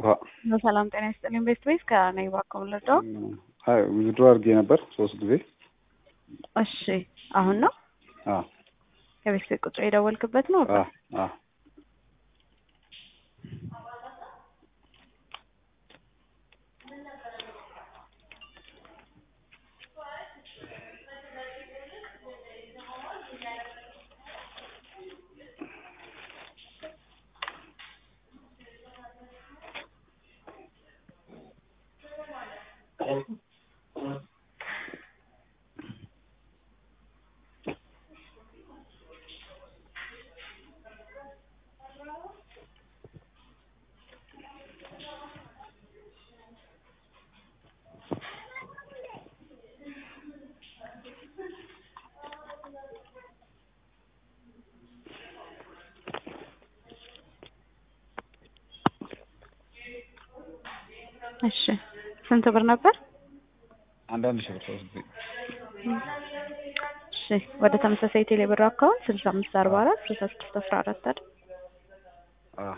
ሰላም ጤና ይስጥልኝ። ቤስት ቤስ ከነኝ ባኮም ልዶ አይ ዊዝድሮ አድርጌ ነበር ሶስት ጊዜ። እሺ አሁን ነው አዎ የቤት ቤት ቁጥር የደወልክበት ነው? አዎ አዎ እሺ ስንት ብር ነበር? አንዳንድ ሺህ ብር ሶስት ጊዜ እሺ ወደ ተመሳሳይ ቴሌ ብር አካውንት ስልሳ አምስት አርባ አራት ስልሳ ስድስት አስራ አራት አይደል? አዎ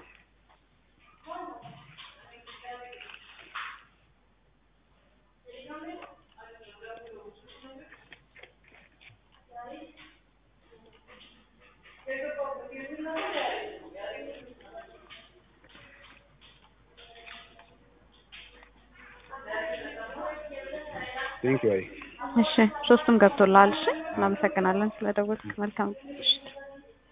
ቴንክ ዩ አይ እሺ ሶስቱም ገብቶልሃል። እሺ እናመሰግናለን ስለደወልክ። መልካም ምሽት።